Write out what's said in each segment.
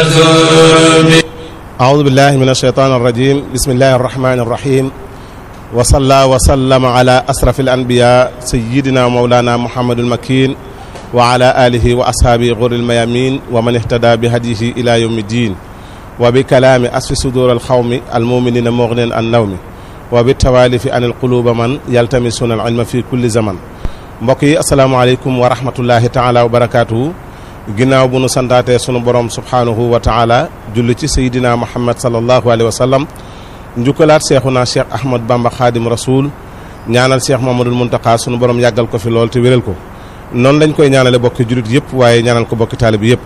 أعوذ بالله من الشيطان الرجيم بسم الله الرحمن الرحيم وصلى وسلم على أسرف الأنبياء سيدنا مولانا محمد المكين وعلى آله وأصحابه غر الميامين ومن اهتدى بهديه إلى يوم الدين وبكلام أسف صدور القوم المؤمنين مغن النوم وبالتوالف عن القلوب من يلتمسون العلم في كل زمن mbokk yi asalaamaaleykum wa rahmatullahi taala wa barakaatuhu ginnaaw bu nu santaatee sunu borom subhaanahu wa taala julli ci sayidina muhammad salallahu alayhi wa sallam njukkalaat seexuna cheikh ahmad bamba xaadim rasul ñaanal cheikh mamadul muntaqaa sunu borom yàggal ko fi lool te wéral ko noonu lañ koy ñaanale bokki julit yëpp waaye ñaanal ko bokki taalib yëpp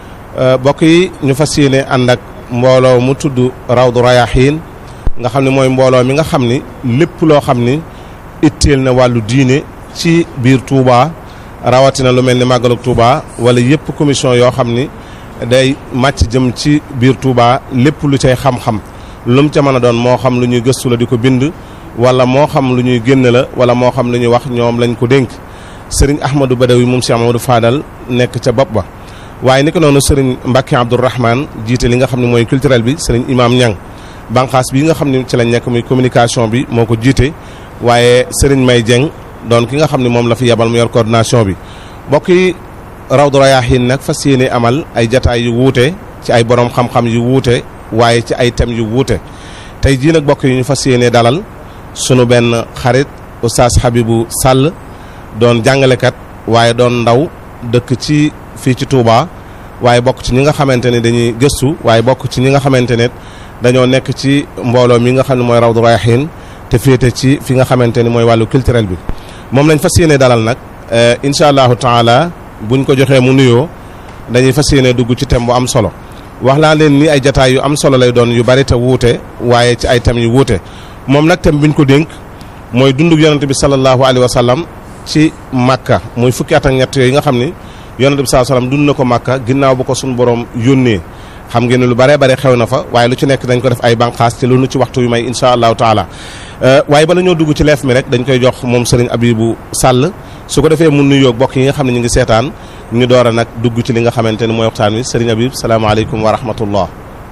bokk yi ñu fas yéene ànd ak mbooloo mu tudd rawdu rayaxiin nga xam ne mooy mbooloo mi nga xam ni lépp loo xam ni itteel na wàllu diine ci biir Touba rawatina lu mel ni màggalug Touba wala yëpp commission yoo xam ni day màcc jëm ci biir Touba lépp lu cay xam-xam lu mu ca mën a doon moo xam lu ñuy gëstu la di ko bind wala moo xam lu ñuy génn la wala moo xam lu ñuy wax ñoom lañ ko dénk sëriñ Ahmadou Badawi moom Cheikh Amadou Fadal nekk ca bopp ba waaye ni ko noonu sëriñ Mbacke Abdourahman jiite li nga xam ne mooy culturel bi sëriñ Imam Niang banqaas bi nga xam ne ci lañ nekk muy communication bi moo ko jiite waaye sëriñ May Dieng doon ki nga xam ne moom la fi yabal mu yor coordination bi mbokk yi Rawdu Rayaahiin nag fas yéene amal ay jataay yu wuute ci ay borom xam-xam yu wuute waaye ci ay thèmes yu wuute tey jii nag mbokk yi ñu fas yéene dalal sunu benn xarit oustaz Habibou Sall doon jàngalekat waaye doon ndaw dëkk ci fii ci Touba waaye bokk ci ñi nga xamante ne dañuy gëstu waaye bokk ci ñi nga xamante ne dañoo nekk ci mbooloo mi nga xam ne mooy Rawdu Rayaahiin te féete ci fi nga xamante ni mooy wàllu culturel bi moom lañ fas yéene dalal nag incha allahu taala buñ ko joxee mu nuyoo dañuy fas yéene dugg ci thème bu am solo wax naa leen ni ay jataay yu am solo lay doon yu bari te wuute waaye ci ay thèmes yu wuute moom nag thème biñ ko dénk mooy dundug yonente bi sallallahu alayhi wa sallam ci Makka muy fukki at ak ñett yooyu nga xam ni yonente bi sallallahu alayhi wa sallam dund na ko Makka ginnaaw bu ko suñu borom yónnee xam ngeen ne lu bare bare xew na fa waaye lu ci nekk dañ ko def ay banqaas te loolu ci waxtu yu may insha allahu taala waaye bala ñoo dugg ci leef mi rek dañ koy jox moom sëriñ Abibou Sall su ko defee mun nuyoo bokk yi nga xam ne ñu ngi seetaan ñu door a nag dugg ci li nga xamante ni mooy waxtaan wi sëriñ Abib salaamaaleykum wa rahmatullah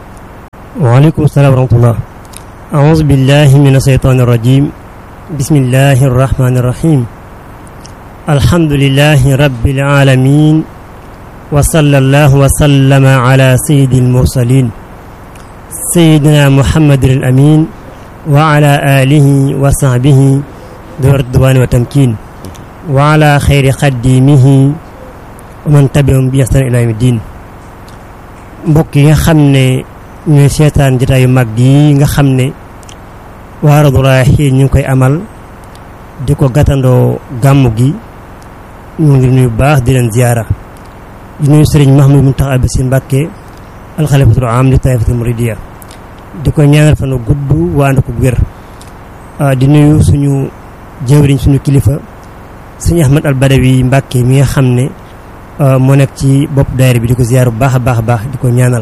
waaleykum salaam wa rahmatullah aouzu billahi min asheytaani rajim bismillahi arrahmani arrahim alhamdulilahi rabbil alamin wa sallallahu wa sallama ala sayyidi almursalin sayyidina muhammadin al amin wa ala alihi wa sahbihi du ridwani wa tamkin wa ala xayri xaddimihi wa man tabiahum bi ihsan ila yawmi din mbokk yi nga xam ne ñooy seetaan jotaayu mag yi nga xam ne waa Rawdu Rayaahiin ñu ngi koy amal di ko gàttandoo gàmmu gi ñu ngi nuyu baax di leen ziyaara di nuyu sëriñ Mahmoud Muntaxa Basiir Mbàkke alxalifatul aam li taifatul muridiya di ko ñaanal fan gudd waa ànd ko wér di nuyu suñu jëwriñ suñu kilifa sëñ Ahmad al Badawi Mbàkke mi nga xam ne moo nekk ci bopp daayira bi di ko ziyaar bu baax a baax a baax di ko ñaanal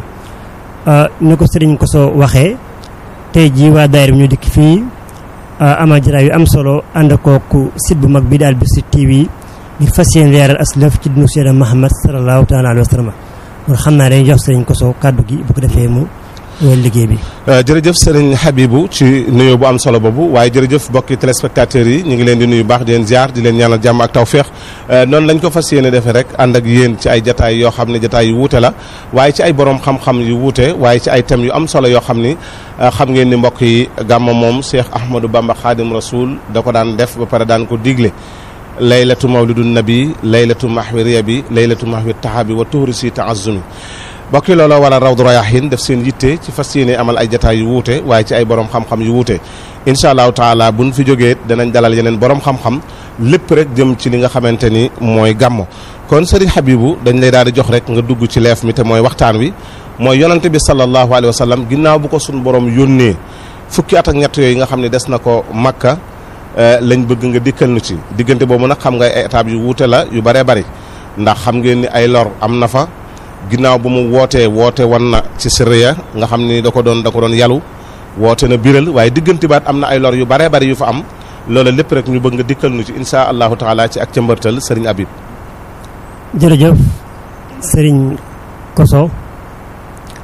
ni ko sëriñ ko soo waxee tey jii waa daayira bi ñu dikk fii amal jataay yu am solo ànd kooku site bu mag bi daal Bichri TV ngir fas yéene leeral aslaf ci dunu Seydina Muhammad sallallahu taala alayhi wa sallam kon xam naa dañuy jox sëriñ ko soo kàddu gi bu ko defee mu wala liggéey bi. jërëjëf sëriñ Habibou ci nuyoo bu am solo boobu waaye jërëjëf mbokki téléspectateurs yi ñu ngi leen di nuyu baax di leen ziar di leen ñaanal jàmm ak tawféex noonu lañ ko fas yéene defee rek ànd ak yéen ci ay jataay yoo xam ne jataay yu wuute la waaye ci ay borom xam-xam yu wuute waaye ci ay thèmes yu am solo yoo xam ni xam ngeen ni mbokk yi gàmma moom Cheikh Ahmadou Bamba Khadim Rasoul da ko daan def ba pare daan ko digle. laylatu mawlidun nabi laylatu mahwi riyabi laylatu mahwi tahabi wa tuhri si taazumi bokki looloo wala Rawdu Rayaahiin def seen yitte ci fas yéene amal ay jataay yu wuute waaye ci ay borom xam-xam yu wuute incha allahu taala buñ fi jógee danañ dalal yeneen borom xam-xam lépp rek jëm ci li nga xamante ni mooy gàmmo kon sëriñ Habibou dañ lay daal di jox rek nga dugg ci leef mi te mooy waxtaan wi mooy yonante bi sallallahu alayhi wa sallam ginnaaw bu ko suñ borom yónnee fukki at ak ñett yooyu nga xam ne des na ko Makka lañ bëgg nga dikkal nu ci diggante boobu nag xam nga ay étapes yu wuute la yu bëree bëri ndax xam ngeen ni ay lor am na fa ginnaaw bu mu wootee woote wan na ci siriya nga xam ni da ko doon da ko doon yalu woote na biral waaye diggante baat am na ay lor yu bëree bëri yu fa am loola lépp rek ñu bëgg nga dikkal nu ci insha allahu taala ci ak ca mbërtal sëriñ Habib jërëjëf sëriñ Koso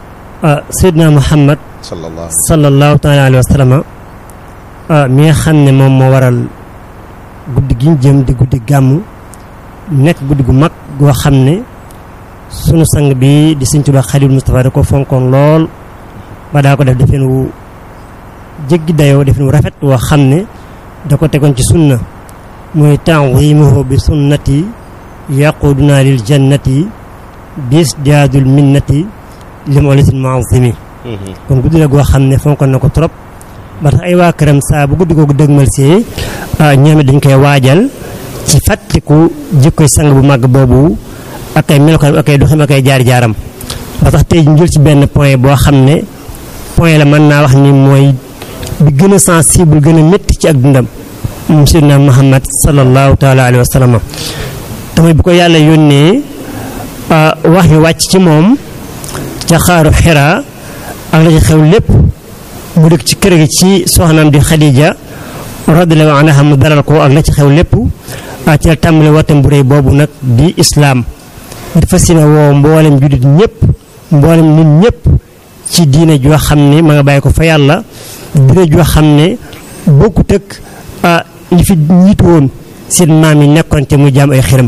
Seydina Muhammad sallallahu sallallahu taala alayhi wa sallam mi nga xam ne moom moo waral guddi gi ñu jëm di guddi gàmmu nekk guddi gu mag goo xam ne sunu sang bi di Sëñ Tuubaa Xaadimu Mustafaa da ko fonkoon lool ba daa ko def defeen wu jéggi dayoo defeen wu rafet woo xam ne da ko tegoon ci sunna muy ta'zimuhu bi sunnati yaquduna lil jannati bis jaadul minnati lim olisin muazimi kon guddi la goo xam ne fonkoon na ko trop ba tax ay waa këram saa bu guddi googu dëgmal see ñoom it dañ koy waajal ci fàttaliku jikkoy sang bu màgg boobu ak ay melokaan ak ay doxim ak ay jaar-jaaram ba tax tey ñu jël ci benn point boo xam ne point la mën naa wax ni mooy bi gën a sensible gën a métti ci ak dundam moom Seydina Muhammad sallallahu taala alayhi wa sallam tamit bu ko yàlla yónnee wax yu wàcc ci moom ca xaaru xiraa ak la ci xew lépp mu dëkk ci kër gi ci soxnaam di Xadija radiyallahu anha mu dalal ko ak la ci xew lépp ci la tàmbali woote bu réy boobu nag di islaam ngir fas yéene woo mboolem jullit ñëpp mboolem nit ñëpp ci diine joo xam ne ma nga bàyyi ko fa yàlla diine joo xam ne bokkut ak li fi ñiitu woon seen maam yi nekkoon te mu jaam ay xiram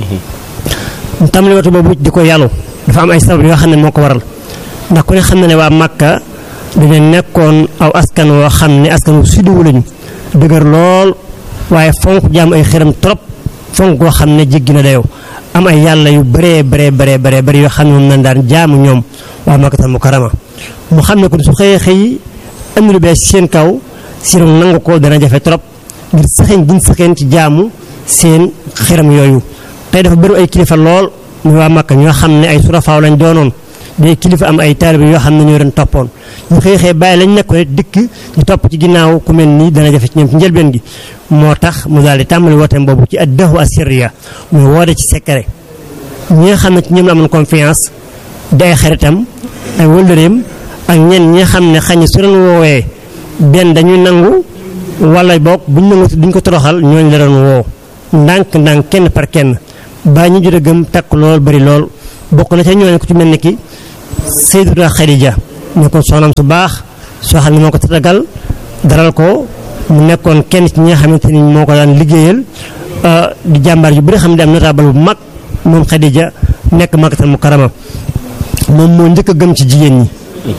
mu tàmbali woote boobu di ko yàllu dafa am ay sabab yoo xam ne moo ko waral ndax ku ne xam na ne waa Makka dañu nekkoon aw askan woo xam ne askan wu suddiwu lañu dëgër lool waaye fonk jaam ay xiram trop fonk koo xam ne jéggi na dayoo am ay yàlla yu bëree bëree bëree bëree bëri yoo xam ne moom nañ daan jaamu ñoom waa Makkatal Mukarrama mu xam ne kon su xëyee xëy andi lu bees seen kaw sirom nangu ko dana jafe trop ngir saxeen giñ saxeen ci jaamu seen xiram yooyu tey dafa bëri ay kilifa lool muy waa Makka ñoo xam ne ay surafaaw lañ doonoon day kilifa am ay taalibe yoo xam ne ñoo leen toppoon ñu xëy xëy bàyyi lañ nekkoon dikk ñu topp ci ginnaaw ku mel nii dana jafe ci ñoom ci njëlbeen gi moo tax mu daal di tàmbali wooteem boobu ci addahu asirriya muy woote ci secret ñi nga xam ne ci ñoom la amoon confiance di ay xaritam ay wëllëreem ak ñenn ñi nga xam ne xañ su leen woowee benn dañuy nangu wala boog buñ nangu duñ ko toroxal ñooñu la doon woo ndànk ndànk kenn par kenn ba ñu jot a gëm takk lool bari lool bokk na ca ñooñu ko ci mel ni ki Sayyidatuna Xadija nekkoon soxnaam su baax soo xam ne moo ko tatagal daral ko mu nekkoon kenn ci ñi nga xamante ni moo ko daan liggéeyal di jàmbaar yu bëri xam ne am notable bu mag moom Xadija nekk Makkatal Mukarrama moom moo njëkk a gëm ci jigéen ñi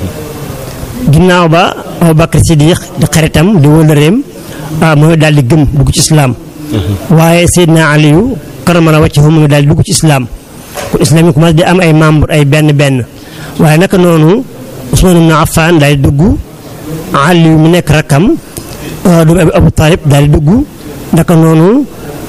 ginnaaw ba Abubakar Siddiq di xaritam di wëllëreem mooy daal di gëm dugg ci islaam waaye Seydina Aliyu karamala waccahu mu daal di dugg ci islaam kon islaam yi commencé di am ay membre ay benn benn waaye naka noonu Usmaan ibn Affaan daal di dugg Aliyu mu nekk rakkam doomu Abu Talib daal di dugg naka noonu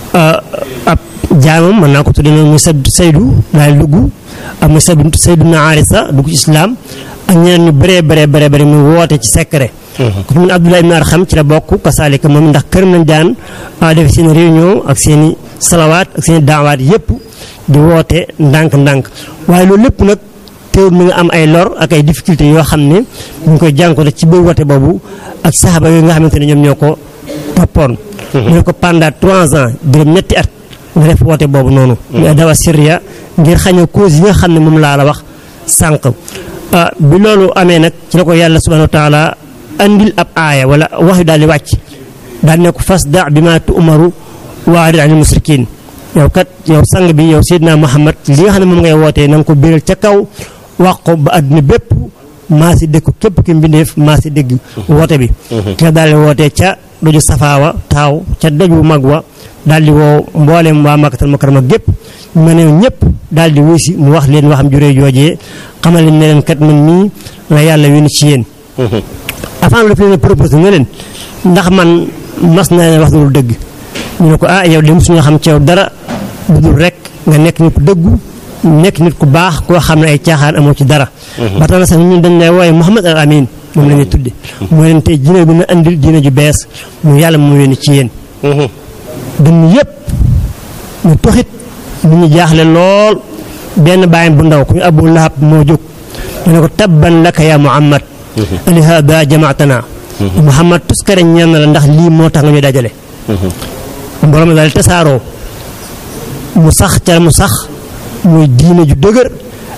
ab jaamam mën naa ko tuddee noonu muy Saydu daal di dugg am muy Saydu ibn Haarisa dugg ci islaam ak ñeneen ñu bëree bëree bëree bëri muy woote ci secret ku ci mun Abdullah ibn Arxam ci la bokk kasaalika moom ndax këram lañ daan def seen réunion ak seen i salawaat ak seen i daawaat yépp di woote ndànk-ndànk waaye loolu lépp nag teewul mi nga am ay lor ak ay difficultés yoo xam ne ñu ngi koy jànkuwante ci biir woote boobu ak saxaba yooyu nga xamante ne ñoom ñoo ko toppoon. mu ne ko pendant trois ans juróom ñetti at nga def woote boobu noonu. ñu dawa Syria ngir xañ a cause yi nga xam ne moom laa la wax sànq. bi loolu amee nag ci la ko yàlla subhanahu wa taala andil ab aaya wala wax yu daal di wàcc daal ne ko fasda bi ma tu'maru waarid anil musrikin yow kat yow sang bi yow Seydina Muhammad li nga xam ne moom ngay wootee na nga ko biral ca kaw wax ko ba àdduna bépp maa si dégg képp ki mbindeef maa si dégg woote bi ki la daal di wootee ca doju safaawa taaw ca doj bu mag wa daal di woo mbooleem waa Makkatal Mukarrama gépp ma ne ñëpp daal di wuy si mu wax leen waxam juree joojee xamal leen ne leen kat man mii la yàlla yónni ci yéen avant lu fi leen proposé nga leen ndax man mas naa leen wax dul dëgg ñu ne ko ah yow de mosuñu xam ci yow dara bu dul rek nga nekk nit ku dëggu nekk nit ku baax koo xam ne ay caaxaan amoo ci dara ba tax na sax ñun dañ lay wooye Muhammad al Amin moom la ñuy tudde mooy leen tey diine bi na andil diine ju bees mu yàlla mu yónni ci yéen dënn yépp ñu toxit nit ñu jaaxle lool benn bàyyam bu ndaw ku ñu Abu Lahab moo jóg mu ne ko tabban laka ya Muhammad ali hada jamaatana Muhammad tuskare ñaan na la ndax lii moo tax nga ñu dajale mbooloo mi daal tasaaroo mu sax ca mu sax muy diine ju dëgër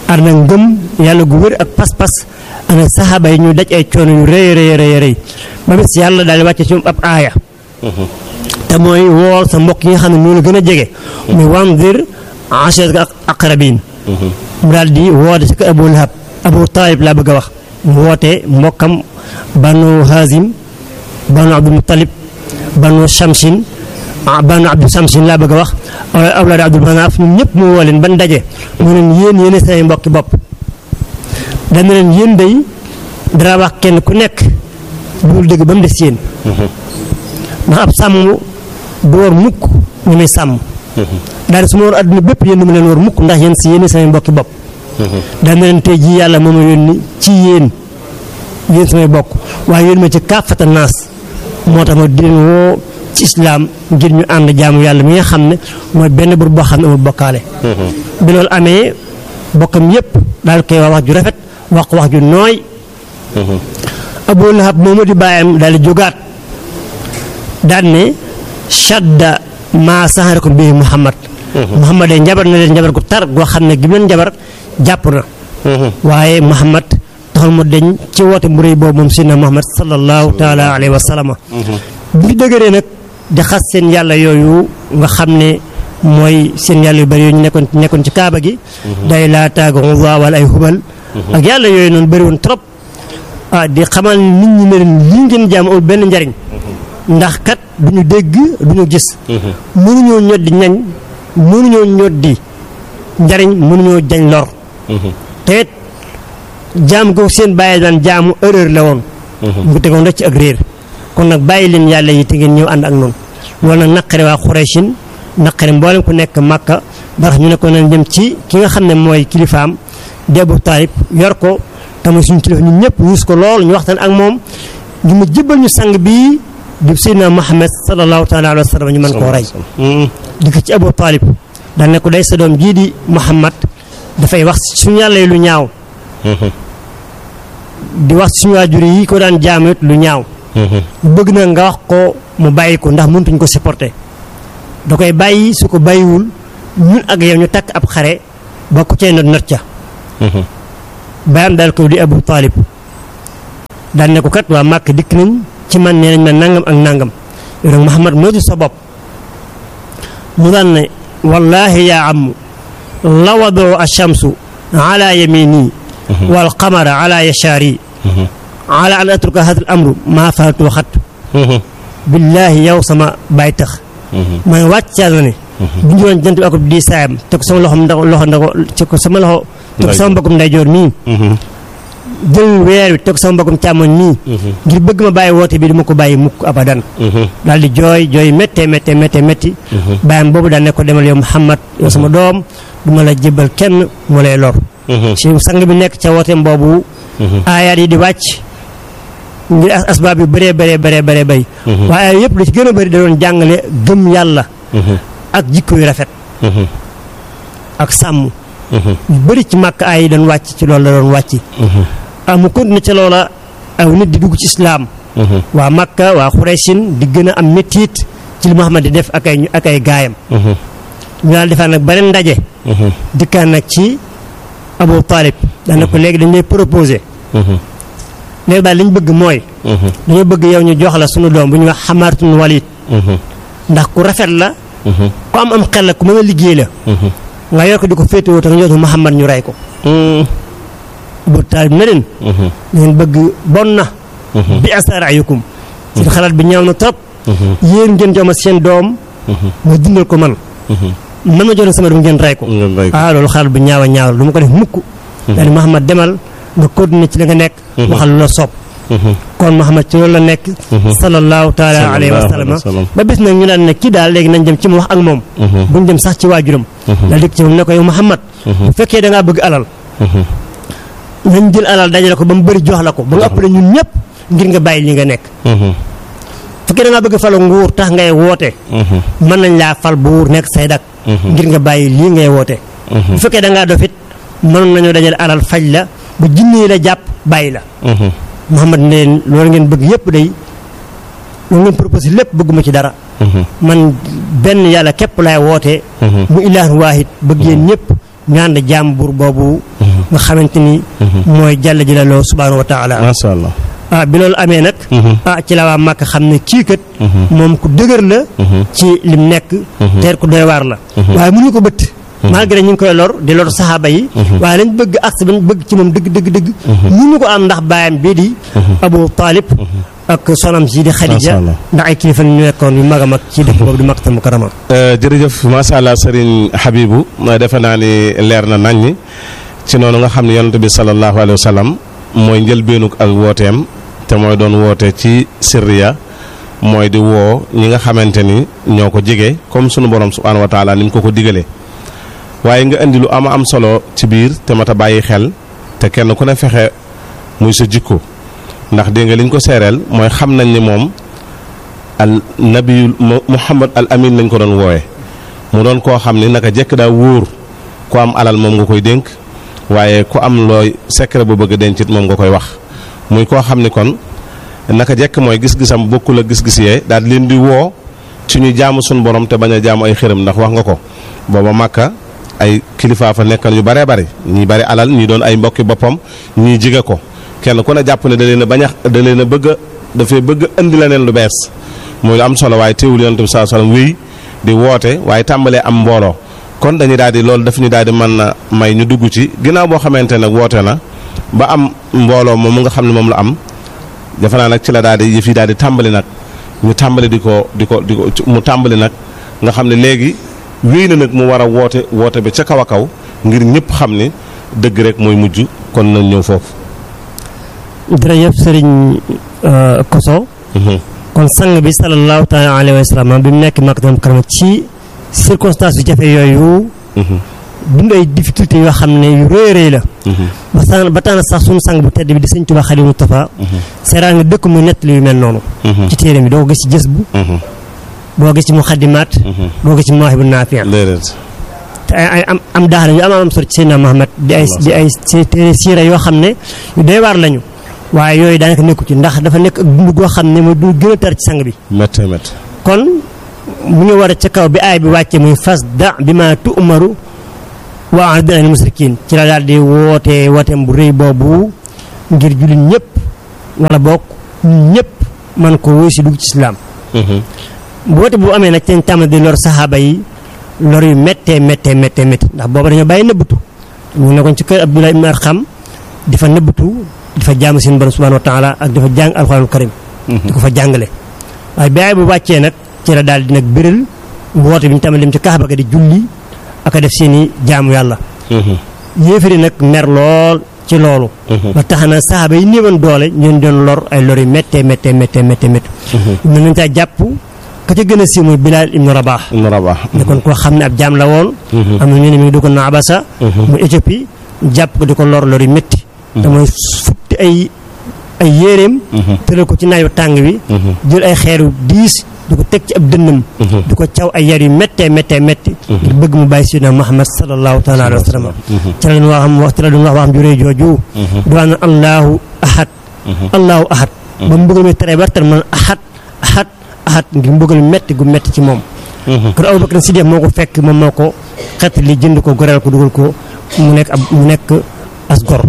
ànd ak ngëm yàlla gu wér ak pas-pas ana saxaaba yi ñu daj ay coono yu rëy rëy rëy rëy ba bis yàlla daal di wàcce ci moom ab aaya te mooy wool sa mbokk yi nga xam ne ñoo la gën a jege muy wandir ashiratka aqrabin mu daal di woote si ko Abu Lahab Abu Talib laa bëgg a wax mu woote mbokkam banu Hazim banu Abdul Muttalib banu Shamsin banu Abdul Shamsin laa bëgg a wax awlaad Abdul Manaaf ñun ñëpp mu woo leen ban daje mu leen yéen yéen say mbokki bopp dana leen yéen day dara wax kenn ku nekk bul dëgg ba mu des yéen ndax ab sàmm du war mukk ñu muy sàmm daal su ma war adduna bépp yéen du ma leen war mukk ndax yéen si yéen samay mbokki bopp dana leen tey jii yàlla moo ma yónni ci yéen yéen samay bokk waaye yéen ma ci kaafata naas moo tax ma di leen woo ci islaam ngir ñu ànd jaamu yàlla mi nga xam ne mooy benn bur boo xam ne amul bokkaale bi loolu amee bokkam yépp daal koy wax wax ju rafet wax ko wax ju nooy Abu Lahab moomu di bàyyam daal di jógaat daal ne shadda maa saxarakum bii Muhammad Muhammad de njabar na leen njabar gu tar goo xam ne gi leen njabar jàpp na waaye Muhammad taxul mu deñ ci woote bu rëy boobu moom sidna Muhammad sallallahu taala alayhi wa sallam bu ñu dëgëree nag di xas seen yàlla yooyu nga xam ne mooy seen yàlla yu bari yooyu ñu nekkoon nekkoon ci kaaba gi day laa taaga wala ay hubal ak yàlla yooyu noonu bëri woon trop ah di xamal nit ñi ne leen lii ngeen jaam amul benn njariñ ndax kat du ñu dégg du ñu gis mënuñoo ñoddi ñañ mënuñoo ñoddi njariñ mënuñoo jañ lor te it jaam ko seen bàyyi daan jaamu erreur la woon ñu ko tegoon rek ci ak réer kon nag bàyyi leen yàlla yi te ngeen ñëw ànd ak noonu loolu nag naqare waa Xuraysin naqare mboolem ku nekk Màkka ba tax ñu ne ko nañ dem ci ki nga xam ne mooy kilifaam di Abu Taalib yor ko tamit suñu kilifa ñun ñëpp wuus ko lool ñu waxtaan ak moom ñu mu jëbbal ñu sang bii di Seydina Muhammad sallallahu taala alayhi wa sallam ñu mën koo rey di ko ci Abu Taalib daan ne ko day sa doom jii di Muhammad dafay wax suñu yàlla yi lu ñaaw di wax suñu waajur yi ko daan jaamu it lu ñaaw bëgg na nga wax ko mu bàyyi ko ndax mëntuñ ko supporter da koy bàyyi su ko bàyyiwul ñun ak yow ñu takk ab xare ba ku cay not not ca bayam daal ko di Abu Taalib daan ne ko kat waa Màkk dikk nañ ci man nee nañ ma nangam ak nangam yow nag Muhammad moo di sa bopp mu daan ne wallaahi yaa am lawadoo ashamsu ala yamini wal qamara ala yashaari ala an atruka hada al amru maa faaltu waxat billaahi yow sama baay tax maa ngi wàcc na ne bu ñu doon jant bi ak di saayam te ko sama loxo ndax loxo ndax te ko sama loxo te ko sama mbokkum ndeyjoor mii jël weer wi te ko sama mbokkum càmmoñ mii ngir bëgg ma bàyyi woote bi duma ko bàyyi mukk abadan daal di jooy jooy méttee méttee méttee métti bàyyam boobu daal ne ko demal yow Muhammad yow sama doom du ma la jébbal kenn mu lay lor si sang bi nekk ca wooteem boobu aayaat yi di wàcc ngir asbaab yu bëree bëree bëree bëree bëy waaye yëpp lu ci gën a bëri da doon jàngale gëm yàlla ak jikko yu rafet ak sàmm yu bëri ci màkk aay yi doon wàcc ci loolu la doon wàcc ah mu continué ca loola aw nit di dugg ci islaam waa Makka waa Xuraysin di gën a am méttiit ci li Muhammad di def ak ay ak ay gaayam ñu daal defaa nag beneen ndaje dikkaan nag ci Abu Talib daana ko léegi dañ lay proposé léegi daal li ñu bëgg mooy dañoo bëgg yow ñu jox la sunu doom bu ñuy wax Xamaartun Walid ndax ku rafet la ku am am xel la ku mën a liggéey la nga yor ko di ko féetewoo te nga jox Muhammad ñu rey ko Abu Talib na leen ngeen bëgg bon na bi asa rayukum seen xalaat bi ñaaw na trop yéen ngeen jox ma seen doom ma dundal ko man man ma jox sama doom ngeen rey ko ah loolu xalaat bu ñaaw a ñaaw la du ma ko def mukk daal Muhammad demal nga continuer ci la nga nekk waxal lu la soob kon Muhammad ci loolu la nekk sallallahu taala alayhi wa sallam ba bis nag ñu daan ne kii daal léegi nañ dem ci mu wax ak moom buñ dem sax ci waajuram daal dikk ci moom ne ko yow Muhammad bu fekkee da ngaa bëgg alal nañ jël alal dajale ko ba mu bëri jox la ko ba nga ëppale ñun ñëpp ngir nga bàyyi li nga nekk fekkee da ngaa bëgg falu nguur tax ngay woote mën nañ laa fal buur nekk say dak ngir nga bàyyi lii ngay woote bu fekkee da ngaa dofit mënoon nañoo dajale alal faj la ba jinne la jàpp bàyyi la Muhammad ne leen loolu ngeen bëgg yëpp day loolu ngeen proposé lépp bëgguma ci dara man benn yàlla képp laay woote mu ilaahu waahid bëgg yéen ñëpp ñu ànd jaam buur boobu nga xamante ni mooy jàll ji la loo subhaanahu wa taala macha allah ah bi loolu amee nag ah ci la waa Màkka xam ne kii kat moom ku dëgër la ci lim nekk teer ku doy waar la waaye mënuñu ko bëtt malgré ñu ngi koy lor di lor saxaaba yi waaye lañ bëgg accès bañ bëgg ci moom dëgg dëgg dëgg mënuñu ko am ndax baayam bii di Abu Talib ak sonam si di Xadija Allah. ndax ay kilifa ñu nekkoon yu mag a mag ci dëkk boobu di Makkatal Mukarrama jërëjëf macha allah Serigne Habibou defe naa ni leer na nañ ñi ci noonu nga xam ne yonent bi sallallahu alayhi wa sallam mooy njëlbeenug ak wooteem te mooy doon woote ci sirriya mooy di woo ñi nga xamante ni ñoo ko jege comme sunu borom subhaanahu wa taala ni mu ko ko digalee waaye nga indi lu ama am solo ci biir te mat a bàyyi xel te kenn ku ne fexe muy sa jikko ndax dégg nga li ñu ko seereel mooy xam nañ ni moom al nabiyul mu- muhammad al amin lañ ko doon wooye mu doon koo xam ni naka jekk daa wóor ku am alal moom nga koy dénk waaye ku am looy secret bu bëgg a dencit moom nga koy wax muy koo xam ni kon naka jekk mooy gis-gisam bokkul ak gis-gis yee daal di leen di woo ci ñu jaamu suñu borom te bañ a jaamu ay xërëm ndax wax nga ko booba màkka ay kilifaa fa nekkan yu baree bari ñi bari alal ñi doon ay mbokki boppam ñii jige ko kenn ku ne jàpp ne da leen a bañ a da leen a bëgg a dafay bëgg a indi leneen lu bees muy lu am solo waaye teewul yonent bi sallallahu alayhi wasallam wéy di woote waaye tàmbalee am mbooloo kon dañuy daal di loolu daf ñu daal di mën na may ñu dugg ci ginnaaw boo xamante nag woote na ba am mbooloo moom mu nga xam ne moom la am defe naa nag ci la daal di yëf yi daal di tàmbali nag ñu tàmbali di ko di ko di ko mu tàmbali nag nga xam ne léegi wéy na nag mu war a woote woote bi ca kaw a kaw ngir ñëpp xam ne dëgg rek mooy mujj kon nañ ñëw foofu. jërëjëf sëriñ Koso kon sang bi sallallahu taala alayhi wa sallam bi mu nekk Makkatal Mukarrama ci circonstance yu jafe yooyu dund ay difficulté yoo xam ne yu rëy a rëy la ba tax ba tax na sax suñu sang bu tedd bi di sëñ Tuubaa Xaadimu Mustafaa seeraa nga dëkk muy nettali yu mel noonu ci téere bi doo ko gis ci jës bu doo gis ci muxaddimaat doo ko gis ci mawaahibu naafiya déedéet. te ay ay am am daax la yu am am solo ci Seydina Muhammad di ay di ay si- téere siira yoo xam ne yu doy waar lañu waaye yooyu daanaka nekku ci ndax dafa nekk ak dund goo xam ne mooy du gën a tar ci sang bi méttee méttee. kon mu ngi war a ca kaw bi aay bi wàcce muy fas da bi ma tu umaru wa a'rid anil musrikin ci la daal di woote wooteem bu rëy boobu ngir jullit ñëpp wala bokk ñun ñëpp man ko wóy si dugg ci islaam woote bu amee nag seen tàmm di lor saxaaba yi lor yu méttee méttee méttee métti ndax booba dañoo bàyyi nëbbatu ñu nekkoon ci kër Abdullah ibn Arxam di fa nëbbatu di fa jaamu seen borom subhanahu wa taala ak di fa jàng alxuraanul karim di ko fa jàngale waaye bi aay bu wàccee nag ci la daal di nag biral woote bi ñu tàmbali dem ci kaaba ga di julli ak a def seen i jaamu yàlla yéefari nag mer lool ci loolu ba tax na saxaaba yi néewoon doole ñeen doon lor ay lor yu méttee méttee méttee méttee métti mën nañ caa jàpp ka ca gën a siiw mooy Bilaal ibnu Rabaax Ibn Rabah. nekkoon koo xam ne ab jaam la woon am na ñu ne mi ngi duggoon na Abasa mu Éthiopie jàpp ko di ko lor lor yu métti te mooy futti ay ay yéreem tëral ko ci naaju tàng wi jël ay xeeru diis di ko teg ci ab dënnam di ko caw ay yar yu méttee méttee métti ngir bëgg mu bàyyi Seydina Muhammad sallallahu taala alayhi wa sallam ci la doon wax am wax ci la doon wax waxam juree jooju di wax na allahu ahad allahu ahad ba mu bëgg mi tere ba tere man ahad ahad ahad ngir mbëggal métti gu métti ci moom kon Abu Bakar Siddiq moo ko fekk moom moo ko xet li jënd ko goreel ko dugal ko mu nekk ab mu nekk as gor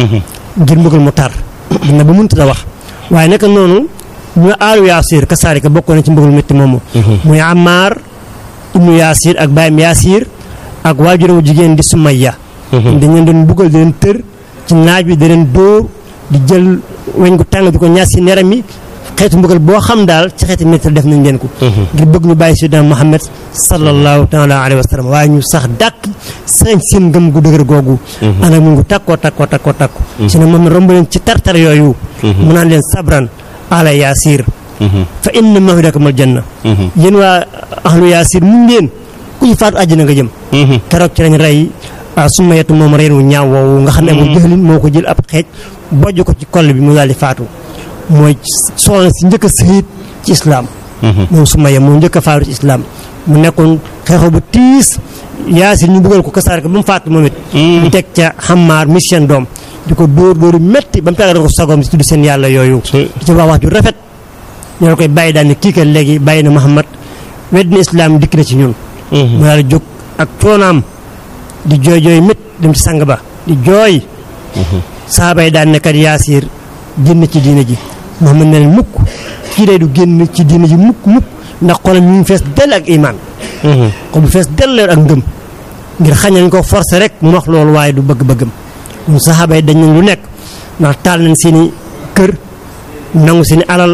ngir mbëggal mu tar dina ba mënut a wax waaye naka noonu ñu aalu yaasir kasaarika bokkoon na ci mbëggal métti moomu muy Ammaar ibnu yaasir ak baayam yaasir ak waajuramu jigéen di Sumayya dañ leen doon buggal di leen tër ci naaj bi di leen dóor di jël weñ gu tàng di ko ñaas si neram yi xeetu mbugal boo xam daal ci xeeti métti def nañ leen ko ngir bëgg ñu bàyyi Seydina Muhammad sallallahu taala alayhi wa sallam waaye ñu sax dàkk sañ seen ngëm gu dëgër googu ànd ak mu ngi takkoo takkoo takkoo takku si ne moom romb leen ci tartar yooyu mu naan leen sabran ala yaasir fa inna maw'idakumal janna yéen waa ahlu yaasir mu ngeen ku ñu faatu àjjana nga jëm keroog ci lañ rey suma yetu moom reen wu ñaaw woowu nga xam ne mu jëlin moo ko jël ab xeej bojj ko ci koll bi mu daal di faatu mooy soxna si njëkk a sëyit ci islaam moom suma ye moo njëkk a faatu ci islaam mu nekkoon xeexoo bu tiis yaasir ñu bëggal ko kasaar ko ba mu faatu moom it ñu teg ca xammaar mi seen doom di ko dóor dóoru métti ba mu tàggat ko sagoom si tudd seen yàlla yooyu di ci wax wax ju rafet ñoo koy bàyyi daal ne kii kat léegi bàyyi na Muhammad wedd na islaam dikk na ci ñun mu daal di jóg ak coonaam di jooy jooy mét dem ci sang ba di jooy saaba yi daan nekkat yaasir génn ci diina ji Muhammad ne leen mukk kii day du génn ci diina ji mukk mukk ndax xolam ñu ngi fees dell ak imaan xol bu fees dell ak ngëm ngir xañ nañ ko forcé rek mu wax loolu waaye du bëgg-bëggam ñun saxaaba yi dañ nañ lu nekk ndax taal nañ seeni kër nangu seeni alal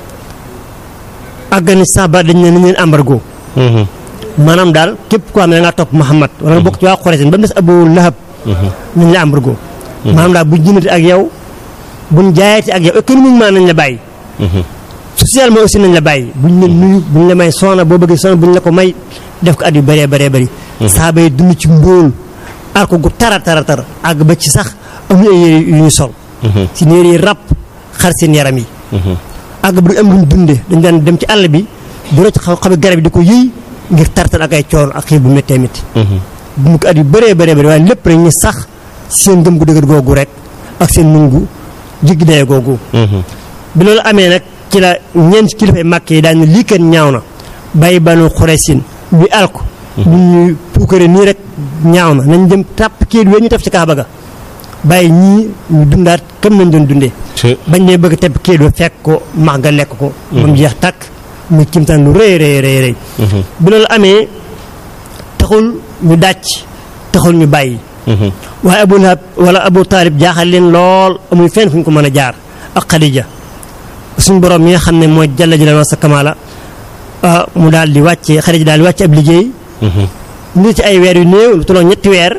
àggani saxaaba dañ ne nañ leen embargo maanaam daal képp koo xam ne da ngaa topp Muhammad wala nga bokk ci waa Quraysh ba mu des Abu Lahab nañ la embargo maanaam daal buñ jëndati ak yow buñ jaayati ak yow économiquement nañ la bàyyi socialement aussi nañ la bàyyi buñ la nuyu buñ la may soxna boo bëggee soxna buñ la ko may def ko at yu bëree bëree bëri saaba yi dund ci mbóol ar ko gu tara tara tara àgg ba ci sax amuñu ay yére yu ñu sol si yére yi ràpp xar seen yaram yi àgg ba duñ am luñ dundee dañ daan dem ci àll bi bu rocc xam xabi garab yi di ko yëy ngir tartal ak ay coono ak xiir bu méttee métti dund ko at yu bëree bëree bëri waaye lépp rek ñu sax seen ngëm gu dëgër googu rek ak seen nungu jiggi daye googu bi loolu amee nag ci la ñeent kilifay màkk yi daan ne lii kenn ñaaw na bàyyi banu xuresin bi alko bu ñuy puukare nii rek ñaaw na nañ dem tàpp kii we ñu taf ci kaaba ga bàyyi ñii ñu dundaat comme nañ doon dundee bañ ne bëgg tepp kii ba fekk ko max nga lekk ko ba mu jeex tàkk muy kimtaan lu rëy rëy rëy rëy bi loolu amee taxul ñu dàcc taxul ñu bàyyi waaye abu lahab wala abu taalib jaaxal leen lool amuy fenn fu ñu ko mën a jaar ak xadija suñ borom mi nga xam ne mooy jalla jalla sa kamaala mu daal di wàcce xadija daal di wàcce ab liggéey ngi ci ay weer yu néew lu toloo ñetti weer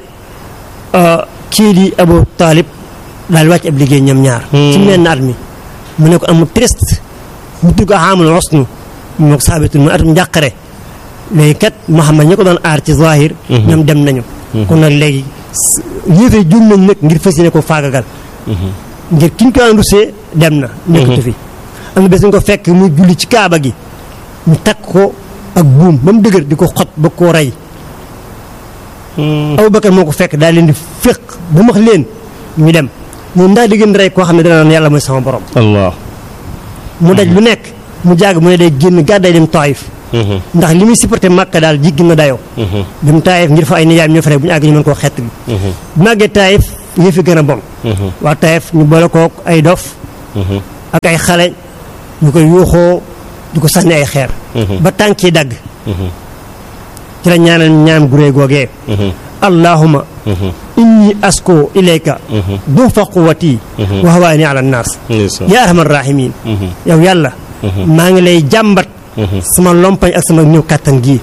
kii di abu taalib daal di wàcce ab liggéey ñoom ñaar ci menn at mi mu ne ko amul triste mu tudd ko xaamul osnu moo ko saabitul mu atum njàqare léegi kat Muhammad ñi ko doon aar ci zahir ñoom dem nañu kon nag léegi yéefee jum nañ nag ngir fas yéene ko faagagal ngir kiñ ko daan rusee dem na nekkatu fi am na bés ñu ko fekk muy julli ci kaaba gi ñu takk ko ak buum ba mu dëgër di ko xot ba koo rey Abubakar moo ko fekk daal leen di féq bu max leen ñu dem ñun ndax di gën rey koo xam ne dana naan yàlla mooy sama borom allah mu daj lu nekk mu jàgg mu ne day génn gàdday dem Taif ndax li muy supporté Makka daal jiggi na dayoo dem Taif ngir fa ay nijaayam ñoo fa rek bu ñu àgg ñu mën koo xett bi bu màggee Taif yëf yi gën a bon waa Taif ñu boole kook ay dof ak ay xale ñu koy yuuxoo di ko sànni ay xeer ba tànk yi dagg ci la ñaanal ñaan guree googee allahuma inni asko ilayka dufa quwati wa hawaani ala nnaas ya arhamar rahimin yow yàlla maa ngi lay jàmbat sama lompañ ak sama ñëw kàttan gii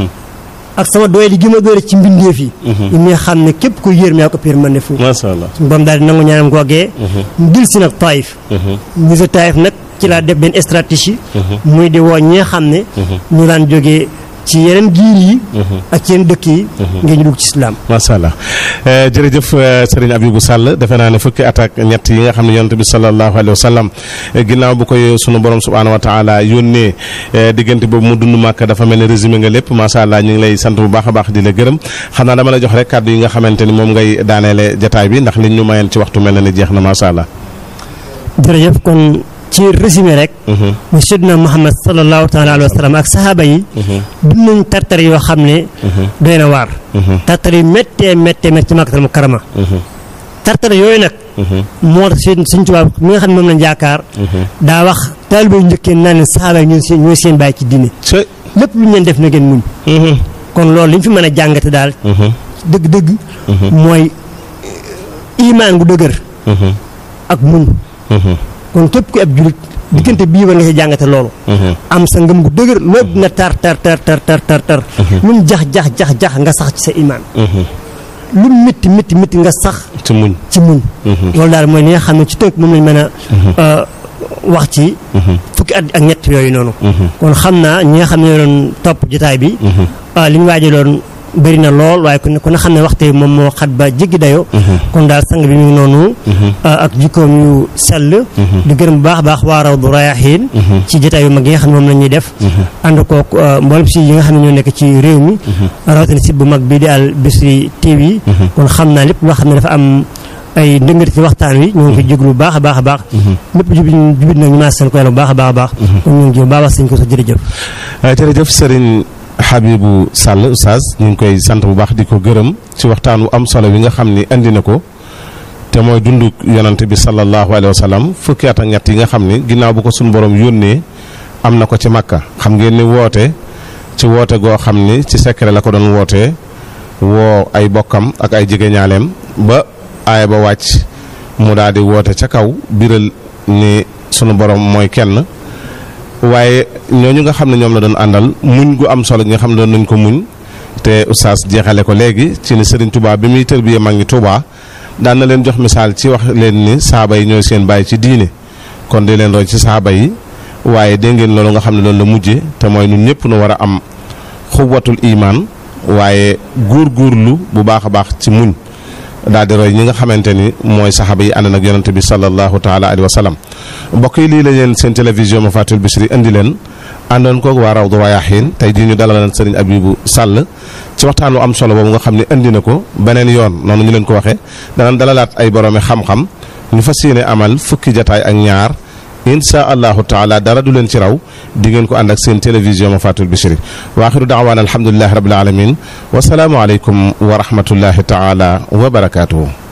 ak sama doole gi ma doole ci mbindeef yi yi muy xam ne képp ko yéer mi yaa ko piir mën ne fu masha Allah suñu borom daal di nangu ñaanam googee mu dil si nag taif ñu sa taif nag ci laa def benn stratégie muy di woo ñi nga xam ne ñu daan jógee ci yeneen giir yi ak ci yeneen dëkk yi ngir ñu dugg ci islam macha allah jërëjëf sëriñ Abibou Sall defe naa ne fukki at ak ñett yi nga xam ne yonent bi sallallahu alayhi wa sallam ginnaaw bu koy sunu borom subhaanahu wa taala yónnee diggante boobu mu dund màkk dafa mel ne résumé nga lépp macha allah ñu ngi lay sant bu baax a baax di la gërëm xam naa dama la jox rek kàddu yi nga xamante ni moom ngay daaneele jataay bi ndax liñ ñu mayeen ci waxtu mel na ni jeex na macha allah. jërëjëf kon ci résumé rek mu seydina Muhammad sallallahu taala alayhi wa sallam ak sahaaba yi dund nañ tartar yoo xam ne doy na waar tartar yu méttee méttee méttee ci Makkatal Mukarrama tartar yooyu nag moo tax seen suñ tubaab mi nga xam ne moom lañ yaakaar daa wax taalibe yu njëkkee naan leen sahaaba yi ñooy seen ñooy seen bàyyi ci diine lépp lu ñu leen def na ngeen muñ kon loolu li ñu fi mën a jàngate daal dëgg-dëgg mooy imaan gu dëgër ak muñ kon képp ku ab julit diggante bii war nga ci jàngate loolu am sa ngëm gu dëgër loolu dina tar tar tar tar tar tar tar lu mu jax jax jax jax nga sax ci sa imaan lu mu métti métti métti nga sax ci muñ ci muñ loolu daal mooy li nga xam ne ci tënk moom lañ mën a wax ci fukki at ak ñett yooyu noonu kon xam naa ñi nga xam ne doon topp jotaay bi li ñu waajaloon bëri na lool waaye ku ne ku ne xam ne waxte moom moo xat ba jéggi dayoo kon daal sang bi mu ngi noonu ak jikkoom yu sell di gërëm bu baax a baax waa Rawdu Rayaahiin ci jotaay yu mag yi nga xam ne moom la ñuy def ànd kook mboolem si yi nga xam ne ñoo nekk ci réew mi rawatina si bu mag bii di Al Bichri TV kon xam naa lépp loo xam ne dafa am ay ndëngati ci waxtaan wi ñoo ngi koy jéglu bu baax a baax a baax lépp jubit jubit nag ñu maa seen ko yàlla bu baax a baax a baax kon ñu ngi jëm baax sëñ ko sa jërëjëf jërëjëf sëriñ Habibou Sall oustaz ñu ngi koy sant bu baax di ko gërëm ci waxtaan wu am solo bi nga xam ni andi na ko te mooy dundu yonante bi sallallahu alayhi wa sallam fukki at ak ñett yi nga xam ni ginnaaw bu ko suñu borom yónnee am na ko ci makka xam ngeen ni woote ci woote goo xam ni ci secret la ko doon wootee woo ay bokkam ak ay jegeñaaleem ba aaya ba wàcc mu daal di woote ca kaw biral ni sunu borom mooy kenn waaye ñooñu nga xam ne ñoom la doon àndal muñ gu am solo gi nga xam ne doon nañ ko muñ te oustaz jeexale ko léegi ci ni Serigne Touba bi muy tërbiye mag ñi Touba daan na leen jox misaal ci wax leen ni saaba yi ñooy seen bàyyi ci diine kon di leen roy ci saaba yi waaye dégg ngeen loolu nga xam ne loolu la mujje te mooy ñun ñëpp nu war a am xuwatul imaan waaye góor-góorlu bu baax a baax ci muñ daal di roy ñi nga xamante ni mooy saxaaba yi ànd nag yonante bi sallallahu taala alayhi wa sallam mbokk yi lii la leen seen télévision ma fatul Bichri indi leen àndoon koog waa Rawdu Rayaahiin tey jii ñu dalal sëriñ Abibu Sàll ci waxtaan wu am solo boobu nga xam ne indi na ko beneen yoon noonu ñu leen ko waxee danañ dalalaat ay boroomi xam-xam ñu fas yéene amal fukki jataay ak ñaar insha allahu taala dara du leen ci raw di ngeen ko ànd ak seen télévision ma fatul Bichri wa axiru daawaan alhamdulilahi rabbil alamin wasalaamu aleykum wa rahmatullahi taala wa barakaatuhu